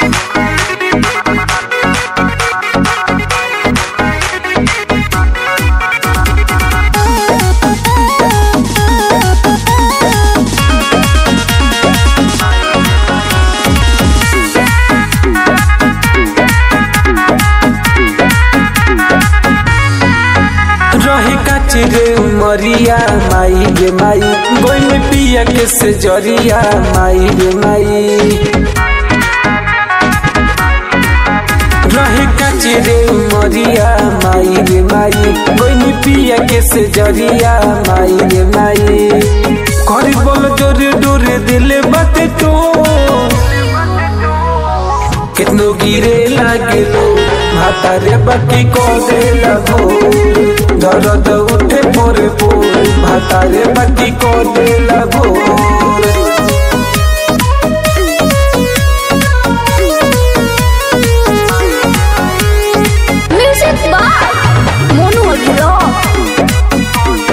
रही कचरे उमरिया माई गे माई गोई में पिया के से जरिया माई गे माई रही कचरे उमरिया माई गे माई गोई में पिया के से जरिया माई गे माई करी बोल जोरे डोरे दिले बाते तो कितनो गिरे लागे लो भातारे बाकी को दे लगो दर्द उठे पोरे पोर भातारे बाकी को दे लगो Music by Monu Agro.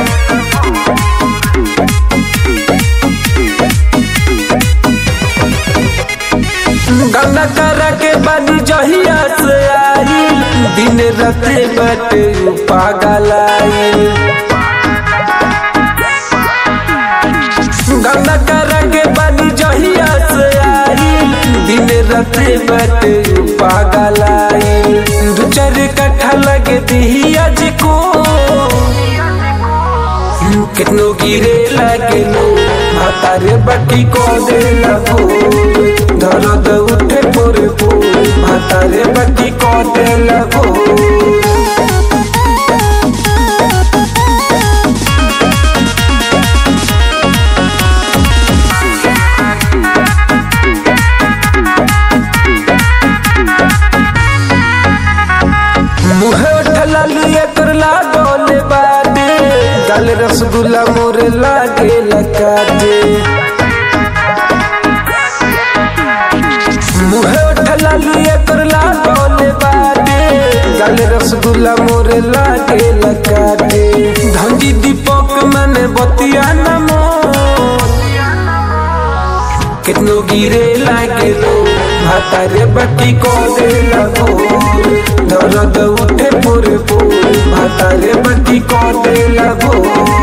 Ganga करा के बानी जहिया से आई दिन राते बटे पागल आई गंगा करा के बानी जहिया से आई दिन राते बटे पागल आई दू चार कट्ठा लगे दिहिया जी को कितनो गिरे लागे लो भातारे बाकी को दे लगो दर्द उठे पोरे पोर भातारे बाकी को दे लगो मुहे उठला लिए कर लागोले बाटे गल रसगुल्ला मोरे लागे लकाटे मुहे उठला लिए कर लागोले बाटे गल रसगुल्ला मोरे लागे लकाटे धंजी दीपक मने बतिया नमो कितनो गिरे लागे लो भातारे बाकी को दे लगो दर्द उठे पूरे पूरे भातारे बाकी को दे लगो